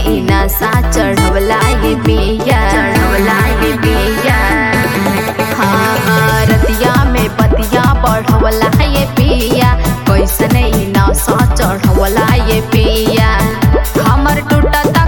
ई नशा चढ़वला ये पिया चढ़वला ये पिया हाँ हाँ रतिया में पतिया बढ़वला ये पिया कैसन ई नशा चढ़वला ये पिया हमर टूटता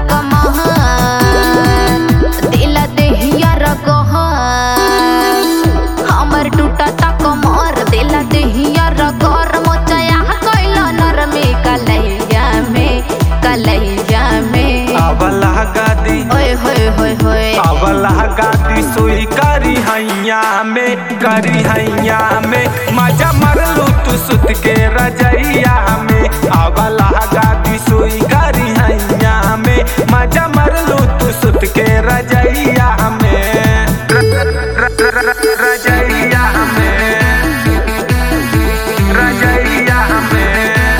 कमहन दिल देहिया रगहन हमर टूटता कमर दिल देहिया रगर मोचया कैल नर में कलैया में कलैया में अवला गादी ओए होए होए होए अवला गादी सुई करी हैया में करी हैया में मजा मरलू तू सुत के रजैया में अवला गादी सुई करी हैया में मजा मरलू तू सुत के रजैया में र- र- र- र- रजैया में रजैया में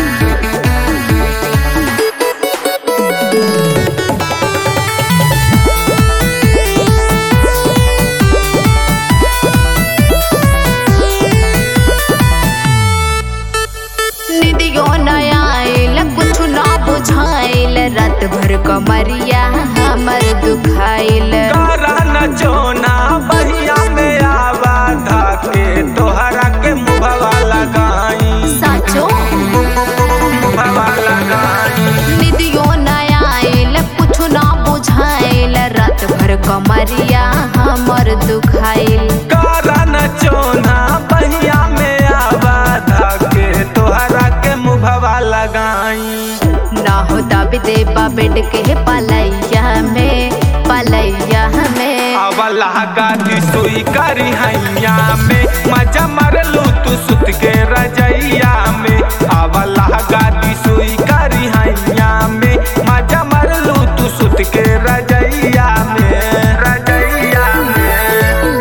निदियो न आइल कुछ ना बुझाइल रात भर कमरिया हमर दुखाइल करा न जोना बहिया में आवा धाके तोहरा के मुभवा लगाई साचो मुभवा लगाई निदियो न आइल कुछ ना बुझाइल रात भर कमरिया हमर दुखाइल करा न जोना बहिया में आवा धाके तोहरा के मुभवा लगाई ना हो दब देबा बेड के पलैया में पलैया में अवला गादी सुई करी हैया में मजा मरलू तू सुत के रजैया में अवला गादी सुई करी हैया में मजा मरलू तू सुत के रजैया में रजैया में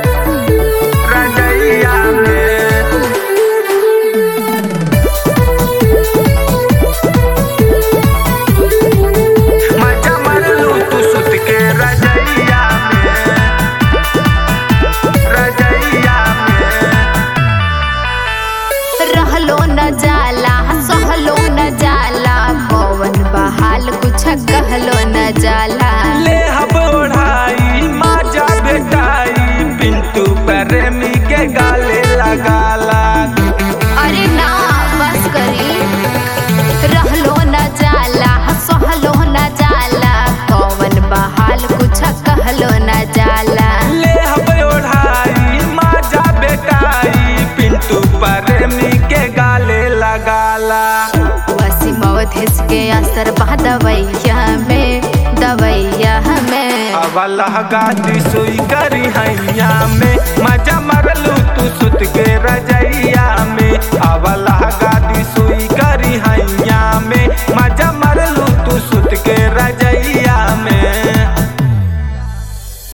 रजैया में मजा मरलू तू सुत के रजैया में रजैया में रहलो न जाला सहलो न जाला पवन बहाल कुछ कहलो न जाला ले हब ओढ़ाई माजा बेटाई पिंटू प्रेमी के गाले लगाला अरे ना बस करी रहलो न जाला सहलो न जाला पवन बहाल कुछ कहलो न जाला ले हब ओढ़ाई माजा बेटाई पिंटू प्रेमी के गाले लगाला वसीम अवधेश के असर बा दवैया में दवैया में अवला गादी सुई करी हैया में मजा मरलू तू सुत के